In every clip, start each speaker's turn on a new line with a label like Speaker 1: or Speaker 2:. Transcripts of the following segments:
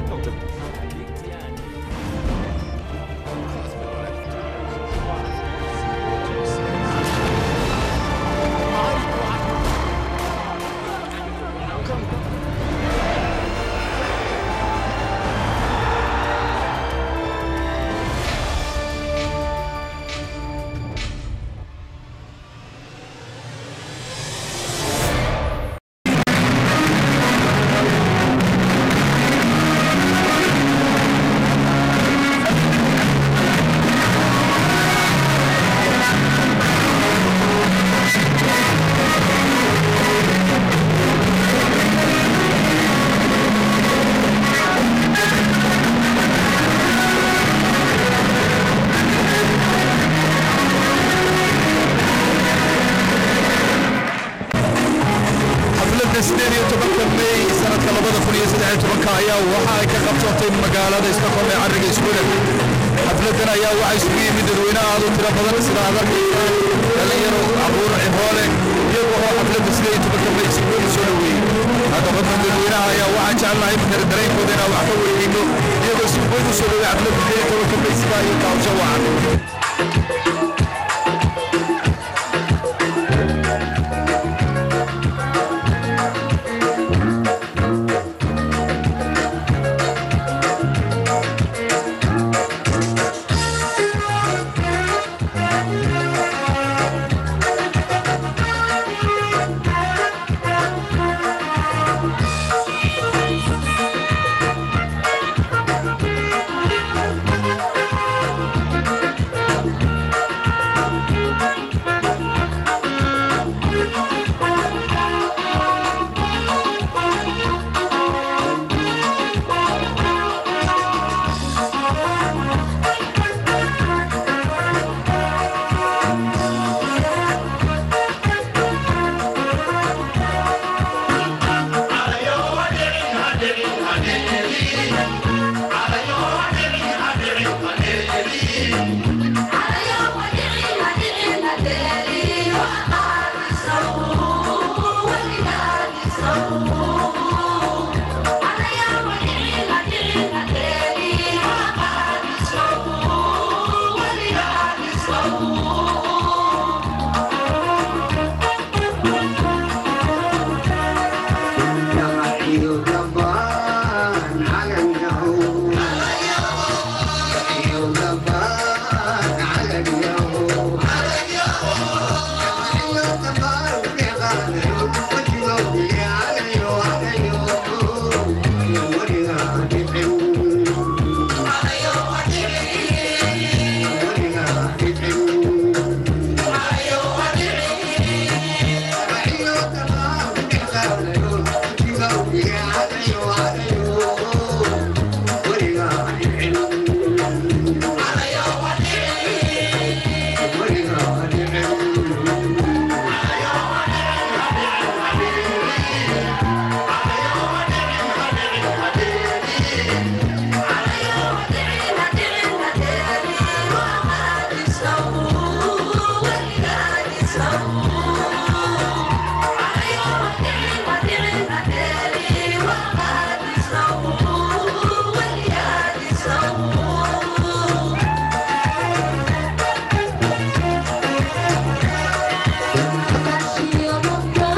Speaker 1: xafladda sideed iyo tobanka may sanadka labada kun iyo saddex iyo tobanka ayaa waxa ay ka qabsatay magaalada stockholm ee cariga sweden xafladdan ayaa waxaa isugu yimid dadweynaha aad u tiro badan sida aad arkaysaan dhalinyaro caruur cihoole iyaga oo xafladda sideed iyo tobanka may si weyn u soo dhoweeyey haddaba dadka dadweynaha ayaa waxaan jecelnahay mar dareenkooda inaan wax ka weydiino iyagoo si weyn u soo dhoweey xafladda sideed iyo tobanka may sidaa iyo kaawsho wacan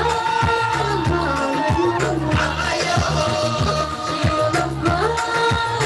Speaker 2: Oh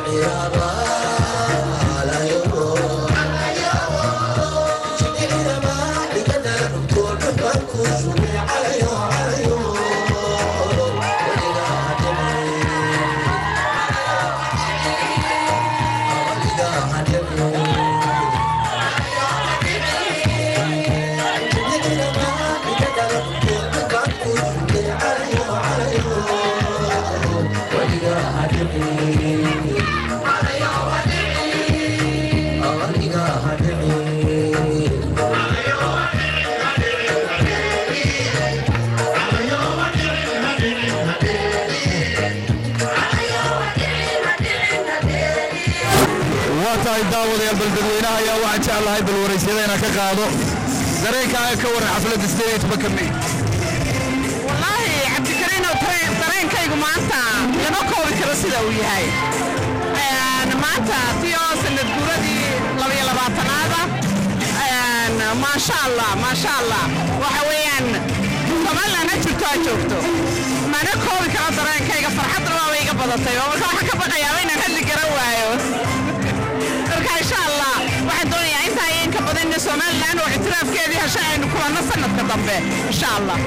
Speaker 1: waa tahay daawadayaal bal dadweynaha ayaa waxaan jeclahay bal waraysyada inaan ka qaado dareenkaaga ka waran xafladda sideed iyo tobanka may
Speaker 2: wallaahi cabdikariinow dareenkaygu maanta lama koobi karo sida uu yahay maanta tiyo sanad guuradii labaiyo labaatanaada maasha allah maasha allah waxa weeyaan somaliland ha jirto ha joogto mana koobi karo dareenkayga farxadna waaba iga badatay oo marka waxaan ka baqayaaba inaan hadli garan waayo marka insha allah waxaan doonayaa intaa iyo inka badan in somaliland oo ictiraafkeedii hesha aynu kulanno sanadka dambe insha allah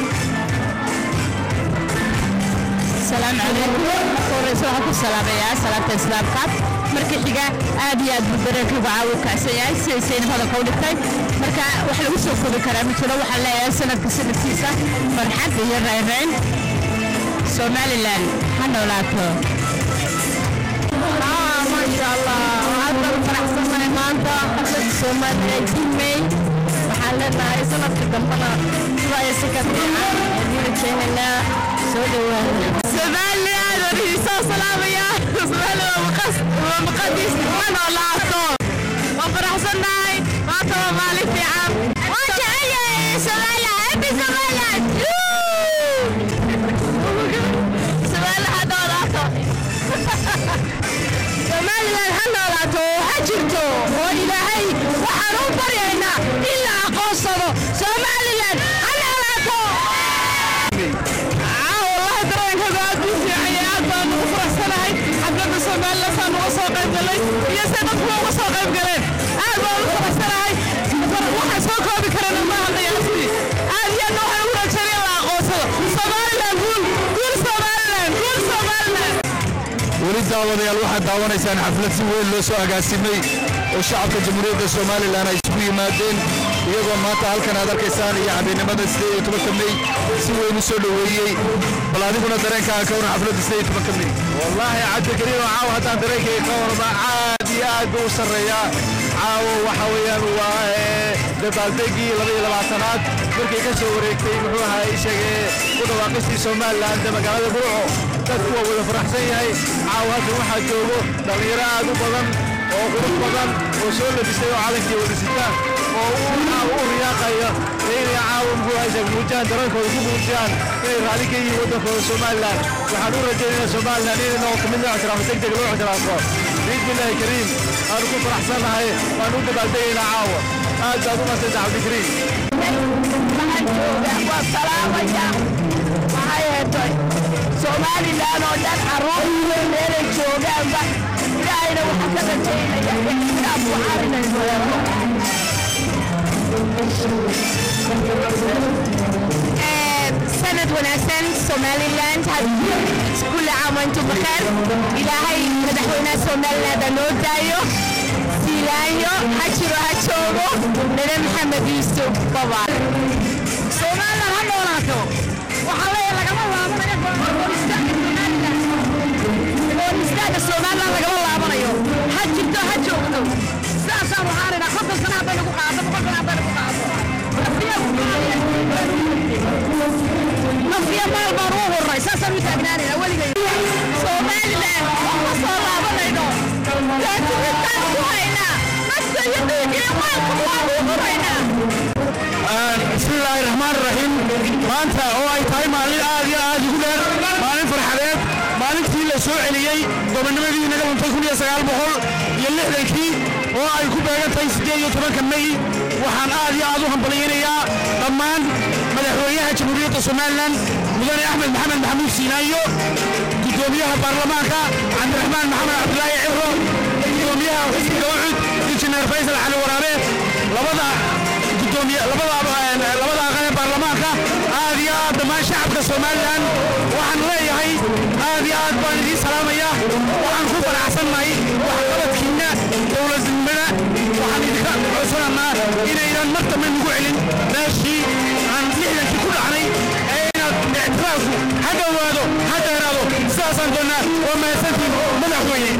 Speaker 3: السلام عليكم ورئيس waxaan ku salaamayaa salaamta islaamka marka xiga aad iyo aad buu dareenkaygu caawi kacsan yahay sidaysayna hadalka u dhigtay marka wax lagu soo koobi karaa ma jiro waxaan leeyahay sanadka sanadkiisa farxad iyo raynrayn somaliland ha noolaato maasha allah waxaad baan faraxsanahay maanta xaflada somaliland jimay waxaan leenahay sanadka dambana sidaa iyo si ka fiican ayaan rajaynaynaa soo dhawaada
Speaker 2: somaliland warhiisoo salaamaya somaliland waa maqadiis ha noolaato waan faraxsannahay maanta waa maalin fiican waan jecelyahay somaliland happy somaliland somaliland ha noolaato somaliland ha noolaato ha jirto oo ilaahay waxaan u baryaynaa in la aqoonsado somaliland ha noolaato والله dareenkaygu aad buu fiican yahay aad baan ugu faraxsanahay xafladda somaliland saan uga soo qayb galay iyo se dadkuwa uga soo qayb galeen aad baan ugu faraxsanahay waxaan soo koobi karana ma hadlayaasti aad iyo aadna waxaan ugu rajeynaya la aqoonsado somaliland guul guul somaliland guul somaliland
Speaker 1: weli daawadayaal waxaad daawanaysaan xaflad si weyn loo soo agaasimay oo shacabka jamhuuriyadda somalilan ay isugu yimaadeen iyagoo maanta halkan aad arkaysaan iyo habeennimada sideed iyo tobanka mey si weyn u soo dhoweeyey bal adiguna dareenkaaga ka waran xafladda sideed iyo tobanka mey
Speaker 4: wallaahi cabdikariim caawo haddaan dareenkayga ka warma aad iyo aad buu u sarreeyaa caawo waxa weeyaan waa dabaaldegii laba iyo labaatanaad markay ka soo wareegtay muxuu ahaa ishagee ku dhawaaqistii somaliland ee magaalada burco dadku waa wada faraxsan yahay caawo halkan waxaa joogo dhallinyaro aad u badan oo qurux badan oo soo labisay oo calankii wada sita oo u caawo u riyaaqaya inay caawo muxuu ahaa ishag muujiyaan dareenkooda ku muujiyaan inay raalli ka yihiin waddankooda somaliland waxaan u rajaynayaa somaliland inay noqoto mid loo ictiraafo deg deg loo ictiraafo biidnillaahi kariim aanu ku faraxsannahay waan u dabaaldegaynaa caawa aad baad u madsanta cabdikariim
Speaker 2: waxaan joogaa waa salaamaya maxay heetay somalilan oo dhan carruur meelay joogaanba ilaahayna waxaan ka rajaynaya ixtiraaf waxaan inay noqoto
Speaker 3: sanad wanaagsan somaliland kulle caam antum bakheer ilaahay madaxweynaha somaliland ha noo daayo siilaanyo ha jiro ha joogo nene maxamed yuusuf baba
Speaker 2: somalilan ha noolaato waxaa leeya lagama laabanayo gooristaaga somalilan lagama laabanayo ha jirto ha joogto sidaasaan waxaanidhaa konton sana hadday nagu qaado boqol sana hadday nagu qaado nafiya maal baan u hurray saasaan u taagnaanayna weligay somalilan ma soo laabanayno daatumitaan ku haynaa nafta iyo dhiigga iyo maalka waan u huraynaa
Speaker 4: bismillaahi raxmaan raxiim maanta oo ay tahay maalin aad iyo aad ugu dheer maalin farxadeed maalintii la soo celiyey gobonnimadii naga luntay kun iyo sagaal boqol iyo lixdankii oo ay ku beegan tahay siddeed iyo tobanka mey waxaan aad iyo aad u hambalyaynayaa dhammaan madaxweynaha jamhuuriyadda somalilan mudane axmed maxamed maxamuud siinaayo guddoomiyaha baarlamaanka cabdiraxmaan cabdiraxmaan maxamed cabdulaahi ciro gudoomiyaha xisbiga ucud injineer faysal cali waraabe labada gudoomiye labada labada aqal ee baarlamaanka aad iyo aad dhammaan shacabka somalilan waxaan leeyahay aad iyo aad baan idiin salaamaya waxaan ku faraxsannahay waxqabadkiinna dowladnimada waxaan idinka codsananaa inaynan mar dambe nagu celin meeshii aan lixdankii ku dhacnay ee inaad ictiraafku ha dhowaado ha dheeraado sidaasaan doonnaa waa mahadsantiin madaxweyne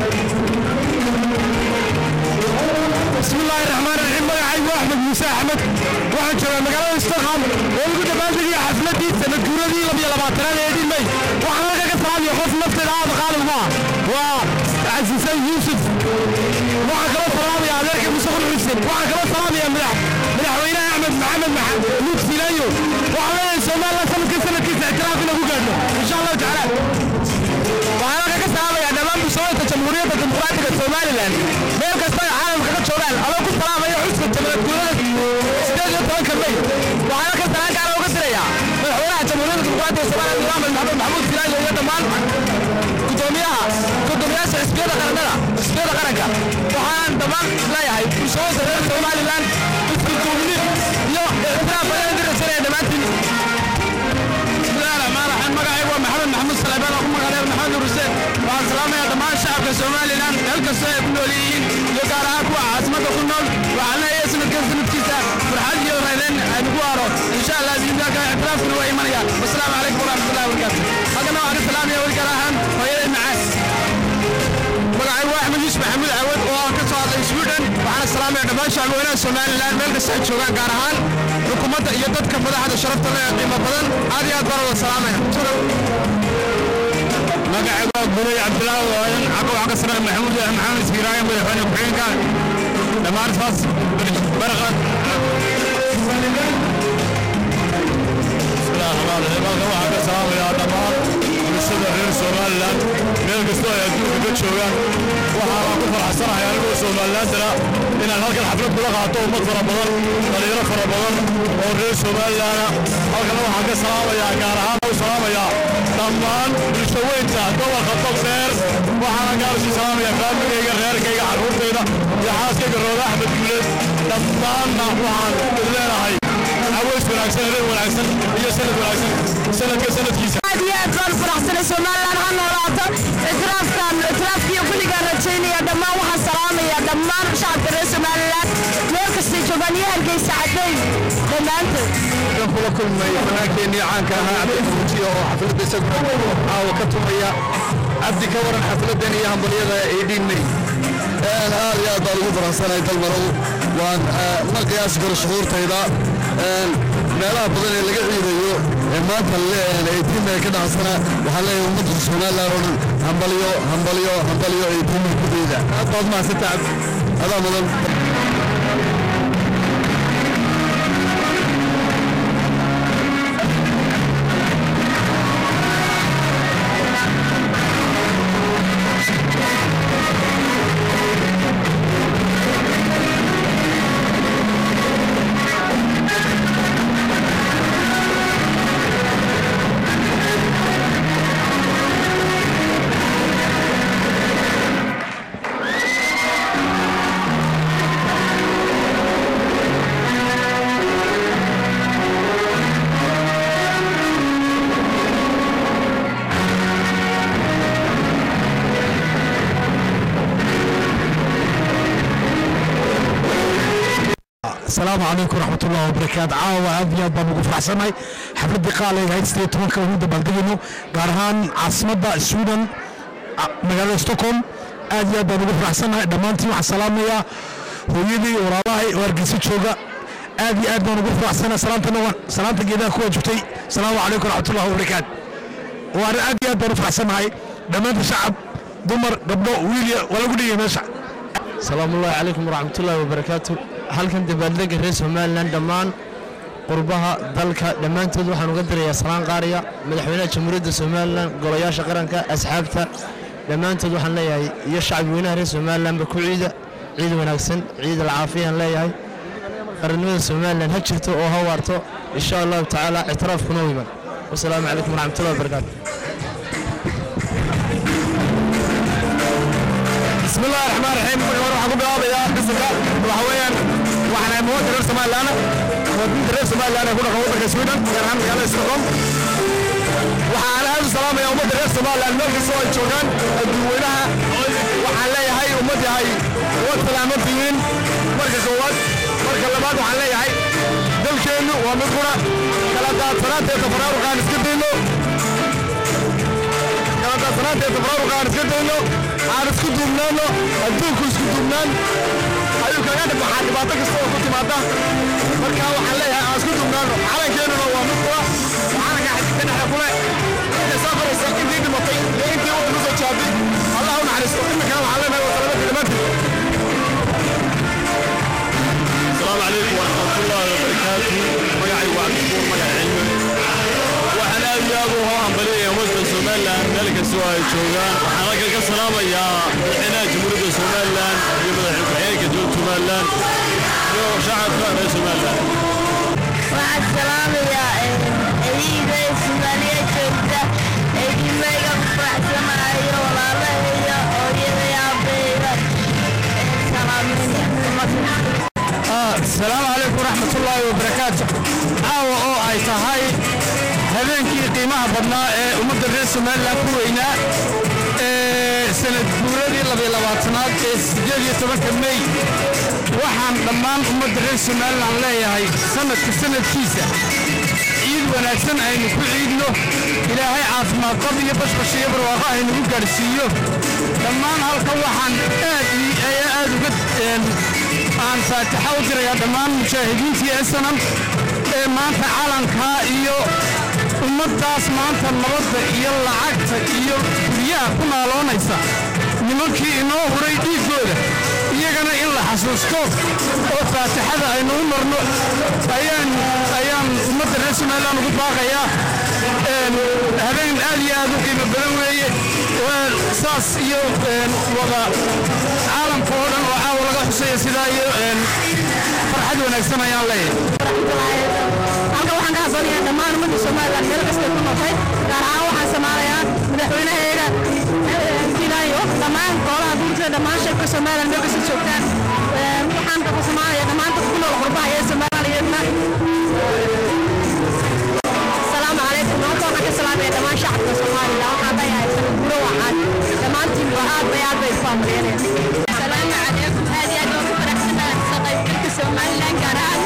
Speaker 4: بسم الله الرحمن الرحيم magacaygu waa axmed muuse axmed waxaan joogaa magaalada stockholm oo lagu dabaaldegiya xafladii sanad guuradii labiyo labaatanaad ee dhimay waxaan halka ka salaamaya qof nafteeda aada qaalib ma waa casiisan yuusuf waxaan kala salaamaya adeerka musaqul xuseen waxaan kala salaamaya madax madaxweynaha axmed maxamed maxamuud filayo waxaan leeyahay somaliland sanadka sanadkiisa ictiraaf inagu gaadho insha allahu tacaala waxaan halka ka salaamaya dhammaan bulshooyinka jamhuuriyadda dimuqraadiga somalilan meel kasta ay caalamka ka joogaan adoo ku salaamaya xuska jamhuuriyad guurada sideed iyo tobanka may waxaan halka salaan gaara uga diraya madaxweynaha jamhuuriyadda dimuqraadiga somalilan axmed maxamed maxamuud filaayo iyo dhammaan gudoomiyaha gudoomiyaasha xisbiyada qarannada xisbiyada qaranka waxaan dhammaan leeyahay bulshooyinka reer somalilan isku duubni iyo ictiraaf ayaan diraysanaya dhammaantiin bismillahi raxmaan raxiim magacaygu waa maxamed maxamuud salebaan oo ku magaaleer maxamed nur xuseen waxaan salaamayaa dhammaan shacabka somalilan meel kastoo ay ku nool yihiin iyo gaar ahaan kuwa caasimadda ku nool waxaan leeyahay sanadkan sanadkiisa farxad iyo raydeen aynugu aaro insha allah biidnillah ictiraafkuna waa imanaya wasalaamu calaykum waraxmatullahi wabarakaatu haddana waxaan ka salaamaya weli gaar ahaan hooyaday macaan magacaygu waa axmed yuusuf maxamuud cawad oo aan ka soo hadlay sweden waxaana salaamaya dhammaan shacbweynaha somalilan meel kasta ay joogaan gaar ahaan xukuumadda iyo dadka madaxda sharafta leh ee qiimo badan aad iyo aad baan wada salaamaya magacaygu waa guray cabdilaahi waayan caqo wax ka sare maxamuud maxamed iskiraaya madaxweyne ku-xigeenka dhammaan saas barqa halkan waxaan ka salaamayaa dhammaan bulshada reer somalilan meel kastoo ay adduunka ka joogaan waxaanaan ku faraxsanahay anigoo somalilandana inaan halkan xaflad kula qaato ummad fara badan dhalinyaro fara badan oo reer somalilana halkana waxaan ka salaamayaa gaar ahaan u salaamayaa dhammaan bulsho weynta gobolka togdheer waxaana gaar usi salaamayaa faamigayga reerkayga carruurtayda iyo xaaskayga rooda axmed guuleed dhammaanna waxaan idin leenahay caways wanaagsan reer wanaagsan iyo sanad wanaagsan sanadka sanadkiisa
Speaker 3: aad iyo aad baan faraxsanay somalilan ha noolaato ictiraafkan ictiraafkiiyo kulligaan rajaynaya dhammaan waxaan salaamaya dhammaan shacabka reer somalilan meel kastay joogaan iyo hargeysa cadayn dhammaantood
Speaker 1: kan kula kulmay fanaankeennii caanka ahaa cabdifuujiya oo xafladda isaguna caawa ka tumaya cabdi ka waran xafladdan iyo hambalyada ay dhiinay
Speaker 5: aad iyo aad baan ugu faraxsanahay dalmarow waan ma qiyaasi karo shucuurtayda meelaha badan ee laga ciidayo ee maanta eytiima ka dhacsana waxaan leeyahay ummadda somalilan oo dhan hambalyo hambalyo hambalyo eytiima ku ciida
Speaker 1: aad baad mahadsanta cabdi
Speaker 5: adaa mudan
Speaker 4: asalaamu calaykum waraxmat ullahi wabarakaatu caawa aad iyo aad baan ugu faraxsanahay xafladdii qaaliga ahayd sideed tobanka ugu dabaaldegayno gaar ahaan caasimadda sweden magaalada stockholm aad iyo aad baan ugu faraxsanahay dhammaantiin waxaan salaamayaa hooyadii walaalahay oo hargeysa jooga aad iyo aad baan ugu faraxsanahay salaantana salaanta geedaha kuwa joogtay asalaamu calaykum waraxmatullahi wabarakaatu waan aad iyo aad baan u faraxsanahay dhammaanta shacab dumar gabdho wiilya waa lagu dhigay meesha
Speaker 6: salaamu ullaahi calaykum waraxmatullaahi wabarakaatu halkan dabaaldega reer somalilan dhammaan qurbaha dalka dhammaantood waxaan uga dirayaa salaan qaariya madaxweynaha jamhuuriyadda somalilan golayaasha qaranka asxaabta dhammaantood waxaan leeyahay iyo shacbi weynaha reer somalilanba ku ciida ciid wanaagsan ciid alcaafiyaan leeyahay qarannimada somalilan ha jirto oo ha waarto insha allahu tacaala ictiraafkuna u iman wasalaamu calaykum waraxmatullahi wabarakaatu
Speaker 4: raxmaan raxiim marka hore waxaan ku bilaabayaa qisanka waxa weeyaan waxaan ahay muwaadin reer somalilan muwaadiniinta reer somalilan ee ku dhaqan waddanka sweden gaar ahaan magaalada stockholm waxaan aad u salaamayaa ummadda reer somalilan meel kastoo ay joogaan adduunweynaha waxaan leeyahay ummad yahay ummad salaaman tihiin marka koowaad marka labaad waxaan leeyahay dalkeennu waa mid qura kala daadsanaanta ee tafaraaruqaan iska dayno kala daadsanaanta ee tafaraaruqaan iska dayno aan isku duubnaano adduunku isku duubnaan ayuu kaga dhibbaxaa dhibaato kasta oo ku timaada marka waxaan leeyahay aan isku duubnaano calankeenuna waa mid qura calanka xididka dhexe kule intay soo koraysa intii dhimatay iyo intii uu nusoo jaabay allah u naxariisto iminkana waxaan leenahay waa salaamada dhammaantiin
Speaker 7: السلام عليكم ورحمة الله وبركاته مقعي وعد الدكتور مقعي علمي waxaan aad iyo aad u hambaliyaya ummadda somalilan meel kastoo ay joogaan waxaan halkan ka salaamayaa madaxweynaha jamhuuriyadda somalilan iyo madaxweyne ku-xigeenka dowladda somalilan iyo shacabka reer somalilan
Speaker 3: waxaan salaamayaa ciiday soomaaliya joogta eedimeyga ku faraxsanayo walaalahayga hooyaday aabbayga
Speaker 1: asalaamu calaykum waraxmatullaahi wabarakaatu caawa oo ay tahay habeenkii qiimaha badnaa ee ummadda reer somalilan ku weynaa ee sanad guuradii labiyo labaatanaad ee siddeed iyo tobanka mey waxaan dhammaan ummadda reer somalilan leeyahay sanadka sanadkiisa ciid wanaagsan aynu ku ciidno ilaahay caafimaad qab iyo bashbash iyo barwaaqo aynugu gaadhsiiyo dhammaan halkan waxaan aad ii- ayaa aad uga een, aan faataxa u dirayaa dhammaan mujaahidiintii ee sanam ee maanta calankaa iyo ummaddaas maanta nabadda iyo lacagta iyo guryaha ku naaloonaysa nimankii inoo huray dhiiggooda iyagana in la xasuusto oo faatixada aynu u marno ayaan ayaan ummadda reer somalilan ugu baaqayaa Een, habeen aad iyo aad u qiimo badan weeye waa saas iyo een, wada caalamka oo dhan oo caawa laga xusaya sidaa iyo een, farxad wanaagsan ayaan leeyahay
Speaker 3: halkan waxaan ka hadlanayaa dhammaan ummadda somalilan meel kasta ay ku noqotay gaar ahaan waxaan samaalayaa madaxweynaheega filayo dhammaan golaha guurtada dhammaan shacabka somalilan meel kasta joogtaan Een, waxaan ka samaalayaa dhammaan dadka ku nool qurbaha ee somaliyeedna asalaamu calaykum maanta waxaan ka salaamaya dhammaan shacabka somalilan waxaan leeyahay sanad guro waxaan dhammaantiin waa aad bay aad bay ku amriyanayaan asalaamu calaykum aad iyo aad waan ku faraxsanahay ka qaybgalka somalilan gaar ahaan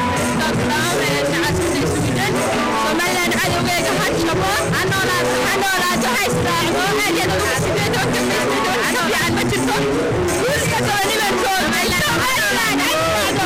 Speaker 3: somalilan cadowgeega ha jabo ha noolaato ha noolaato ha israacdo aad iyo aad ugu sideed oo kamiisneed oo ka fiican ma jirto guuska gobonimadkooda somalilan ha israacdo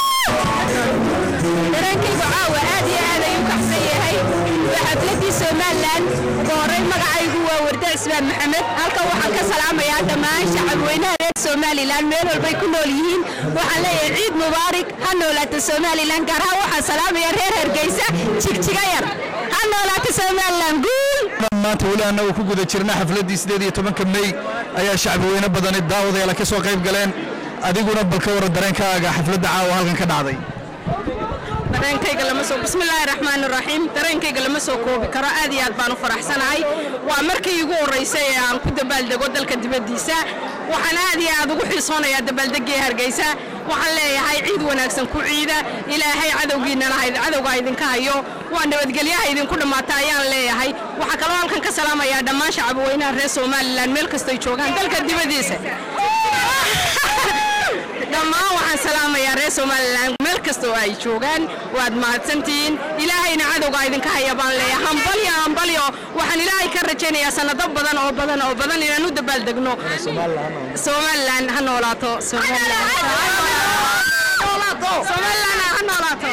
Speaker 3: dareenkaygu caawa aad iyo aad ayuu kacsan yahay waa xafladii somalilan ugu horey magacaygu waa warda cismaan maxamed halkan waxaan ka salaamayaa dhammaan shacabweynaha reer somalilan meel walbay ku nool yihiin waxaan leeyahay ciid mubaarak ha noolaato somalilan gaar ahaan waxaan salaamaya reer hargeysa jigjiga yar ha noolaato somalilan guul
Speaker 1: maanta weli annagu ku guda jirna xafladdii siddeed iyo tobanka mey ayaa shacbi weyne badani daawadayaala ka soo qayb galeen adiguna bal ka waran dareenkaaga xafladda caawa halkan ka dhacday
Speaker 2: dareenkayga lama soo bismillaahi raxmaani raxiim dareenkayga lama soo koobi karo aad iyo aad baan u faraxsanahay waa markii igu horreysay ee aan ku dabaaldego dalka dibaddiisa waxaan aad iyo aad ugu xiisoonayaa dabaaldegii hargeysa waxaan leeyahay ciid wanaagsan ku ciida ilaahay cadowgiinana ha- cadowga idinka hayo waa nabadgelyaha idinku dhammaata ayaan leeyahay waxaa kaloo halkan ka salaamayaa dhammaan shacabweynaha reer somalilan meel kastay joogaan dalka dibaddiisa dhammaan waxaan salaamayaa reer somalilan meel kasta oo ay joogaan waad mahadsantihiin ilaahayna cadowga idinka haya baan leeyahay hambalyo hambalyo waxaan ilaahay ka rajaynayaa sanado badan oo badan oo badan inaan u dabaaldegno somalilan ha noolaato somalilan somalilan ha noolaato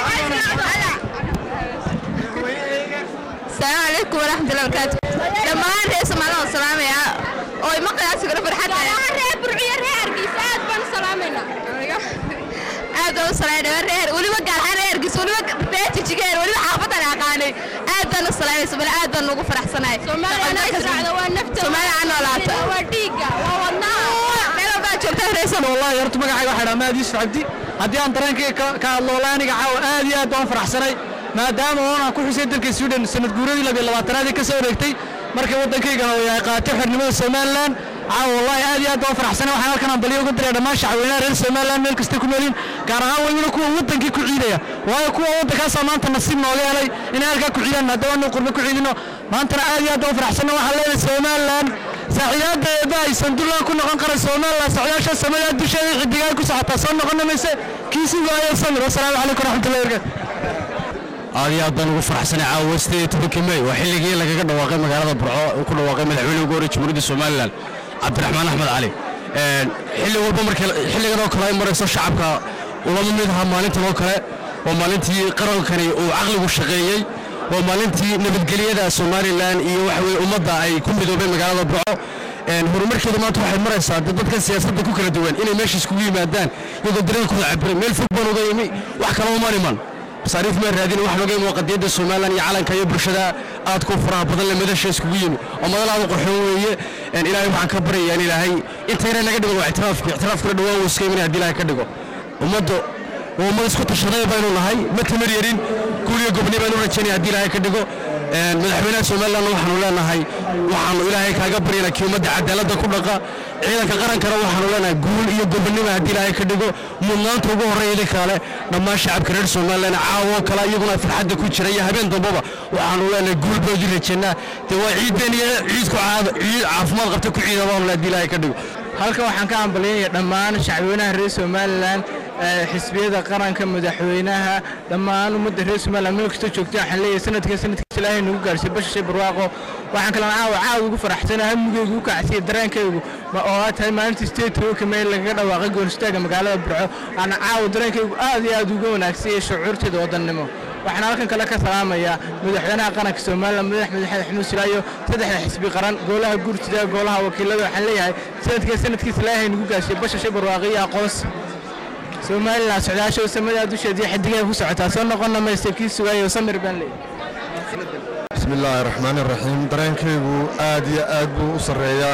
Speaker 3: السلام عليكم ورحمة الله وبركاته لما رئيس مالنا السلام يا أو ما قياس كنا فرحتنا رئيس برعية رئيس أد بن سلامنا أد بن سلامنا رئيس ولي ما قال أنا رئيس ولي ما بيت تجير ولي ما حافظ أنا قاني أد بن سلامة سبلا أد بن نقول فرح سنة سومالي أنا إسرع ذا ونفت سومالي أنا ولا وديقة وونا ماذا بقى شفتها رئيس
Speaker 1: wallahi horta magacayga waxaa dhaa maadiis cabdi haddii aan dareenkayga ka- ka hadlo wallahi aniga caawa aad iyo aad baan faraxsanay maadaama oon aan ku xusay dalka sweden sanad guuradii labiyo labaatanaadii ka soo wareegtay markay waddankaygana uu yahay qaatay xornimada somalilan
Speaker 6: caawa wallahi aad iyo aad baan u faraxsanay waxaan halkan ambaliyo uga diray dhammaan shacweynaha reer somaliland meel kasta ku noolin gaar ahaan weliba kuwa wadankii ku ciidaya waayo kuwa waddankaasaa maanta nasiib nooga helay inay halkaa ku ciidaan haddaba anu qurbe ku ciidino maantana aad iyo aad baan u faraxsanay waxaan leedahay somaliland saaxiibadeeda ay sandulaan ku noqon kara somaliland socdaasha samada dusheeda xidigaa ku socotaa soo noqon mayse kiisi waayo samir wasalaamu calaykum waraxmatullahi wabarakatu
Speaker 8: aad iyo aad baan ugu faraxsanay caawa sideed iyo tobankii mey waa xilligii lagaga dhawaaqay magaalada burco uu ku dhawaaqay madaxweyne ugu horreeyay jamhuuriyadda somalilan cabdiraxmaan axmed cali xilli walba marka xilligan oo kale ay marayso shacabka ulama mid aha maalintan oo kale oo maalintii qarankani uu caqligu shaqeeyey waa maalintii nabadgelyada somalilan iyo waxa weye ummadda ay ku midoobeen magaalada burco horumarkeeda maanta waxay maraysaa dad dadka siyaasadda ku kala duwan inay meesha iskugu yimaadaan iyagoo dareenkooda cabiray meel fog baan uga yimi wax kale uma iman masaariif maa raadin wax looga imo qadiyadda somalilan iyo calanka iyo bulshada aad ku faraha badan le madasha iskugu yimi oo madal aad u qorxoon weeye ilaahay waxaan ka baryayaa in ilaahay intayna naga dhigo waa ictiraafki ictiraafkana dhawaan wuu iska imanaya haddii ilaahay ka dhigo ummaddu waa ummad isku tashaday baynu nahay ma tamar yarin guuliyo gobni baynu rajaynaya haddii ilaahay ka dhigo madaxweynaha somaliland waxaanu leenahay waxaanu ilaahay kaaga baryana kii ummadda cadaaladda ku dhaqa ciidanka qarankana waxaanu leenahay guul iyo gobonima haddii ilaahay ka dhigo mudnaanta ugu horreeya idin kale dhammaan shacabka reer somaliland caawoo kale iyaguna farxadda ku jira iyo habeen dambaba waxaanu leenahay guul baa idin rajaynaa dee waa ciiddeen iyo ciidku caada ciid caafimaad qabta ku ciida baanu le haddii ilaahay ka dhigo
Speaker 6: halkan waxaan ka hambalyaynaya dhammaan shacweynaha reer somalilan xisbiyada qaranka madaxweynaha dhammaan ummadda reer somaliland meel kasta joogta waxaan leeyahay sanadkan sanadkiisa ilaahay nagu gaarsiiy basha shay barwaaqo waxaan kalena caawa caawa ugu faraxsana hamigeygu u kacsiya dareenkaygu oo aad tahay maalintii state roka meel lagaga dhawaaqay gooristaaga magaalada burco aan caawa dareenkaygu aad iyo aad uga wanaagsanyahay shucuurteeda wadannimo waxaan halkan kale ka salaamayaa madaxweynaha qaranka somalilan madax madaxweyne xamuud silaayo saddexda xisbi qaran golaha guurtida golaha wakiilada waxaan leeyahay sanadkan sanadkiisa ilaahay nagu gaarsiiy basha shay barwaaqo iyo aqoonsi somalilan socdaasho samadaa dusheedii xidigaha ku socotaa soo noqonna mayse kii sugaayo samir baan leeyahay
Speaker 4: bismi illaahi raxmaani raxiim dareenkaygu aad iyo aad buu u sarreeyaa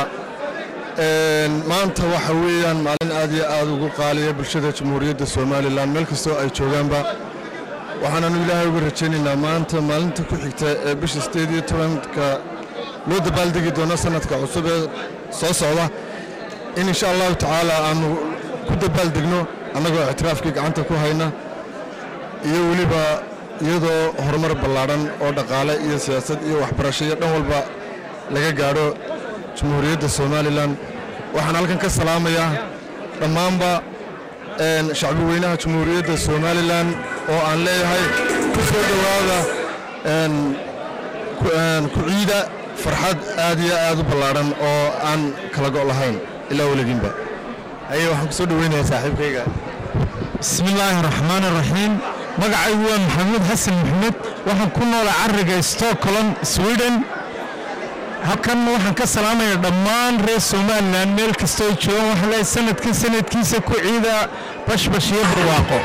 Speaker 4: maanta waxa weeyaan maalin aad iyo aad ugu qaaliya bulshada jamhuuriyadda somalilan meel kastoo ay joogaanba waxaananu ilaahay uga rajaynaynaa maanta maalinta ku xigta ee bisha sideed iyo tobanka loo dabaaldegi doono sanadka cusub ee soo socda in insha allahu tacaala aanu ku dabaaldegno annagoo ictiraafkii gacanta ku hayna iyo weliba iyadoo horumar ballaadhan oo dhaqaale iyo siyaasad iyo waxbarasho iyo dhan walba laga gaadho jamhuuriyadda somalilan waxaan halkan ka salaamayaa dhammaanba shacbi weynaha jamhuuriyadda somalilan oo aan leeyahay ku soo dhowaada ku ciida farxad aad iyo aad u ballaadhan oo aan kala go' lahayn ilaa weliginba haye waxaan ku soo dhoweynayaa saaxiibkayga
Speaker 9: bismi illaahi raxmaani raxiim magacaygu waa maxamuud xasan maxamed waxaan ku noolaa cariga stockholm sweden halkan waxaan ka salaamaya dhammaan reer somalilan meel kastoo joogan waxaan leeyahay sanadkan sanadkiisa ku ciida bashbash iyo barwaaqo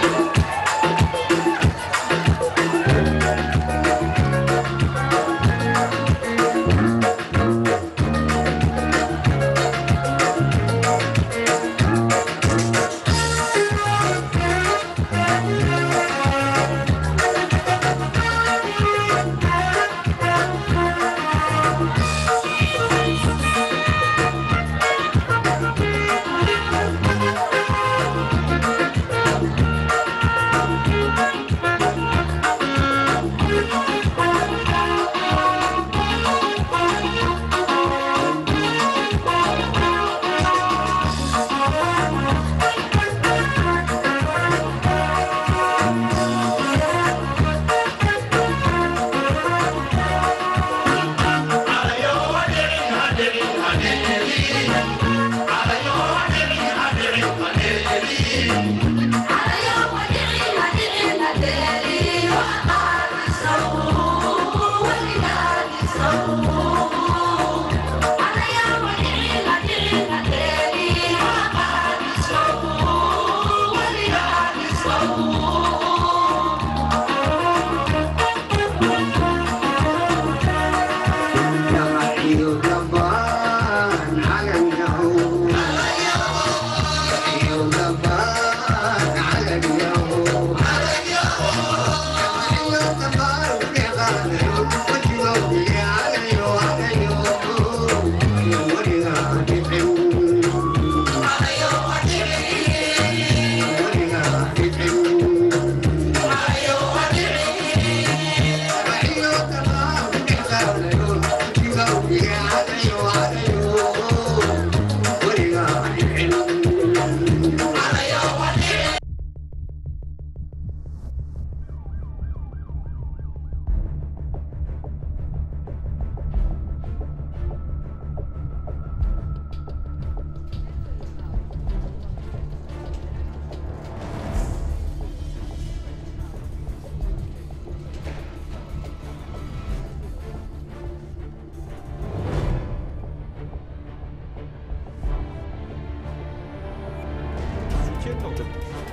Speaker 10: Dr.